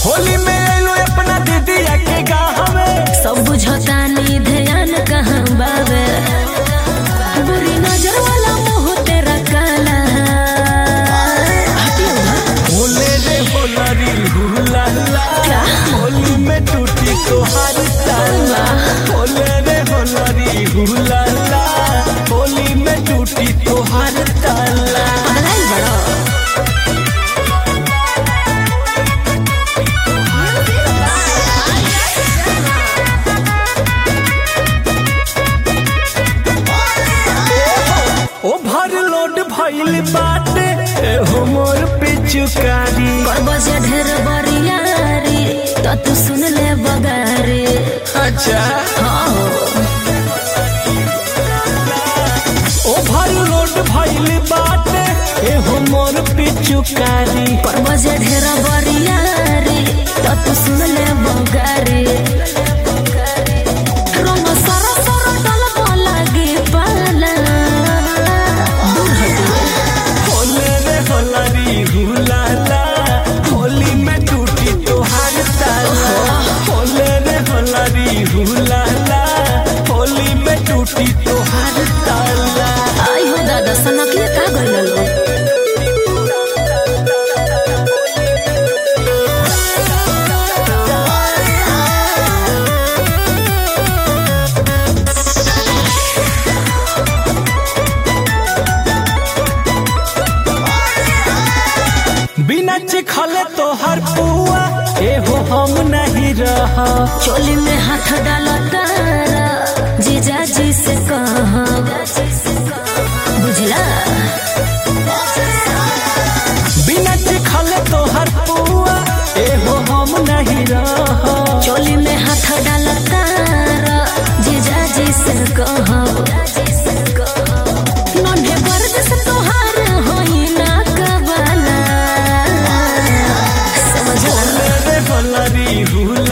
होली में आइलो अपना दीदिया के गाँव में सब बुझतानी ध्यान कहाँ बावे बुरी नजर वाला मुंह तेरा काला हटियो ना। होले रे होलरी हुला ला क्या? होली में टूटी तोहार ताला होले रे होलरी हुला ला होली में टूटी तोहार ताला पगलाइल बड़ो ओवरलोड भइल बाटे ए हो मोर पिचुकारी बजे ढेर बरियारी तो तू सुन ले बगारी अच्छा हाँ ओवरलोड भइल बाटे ए हो मोर पिचुकारी बजे ढेर बरियारी तो तू सुन ले बगारी रंग सर सर डल लागे पाला दूर हटियो होले रे होलरी हुलाला होली में टूटी तोहार ताला होले रे होलरी हुलाला होली में टूटी तोहार ताला आई हो दादा सनकिए का गइल लो बिना चिखले तोहर पुआ एहो हम नहीं रह चोली में हाथ डालो तारा जीजा जी से कहा बुझला बिना चिखले तोहर पुआ एहो हम नहीं रह चोली में हाथ डालो तारा जीजा जी से कहा नन्हे वर्द से तोहार होई ना कबाला समझला होले रे होलरी हुला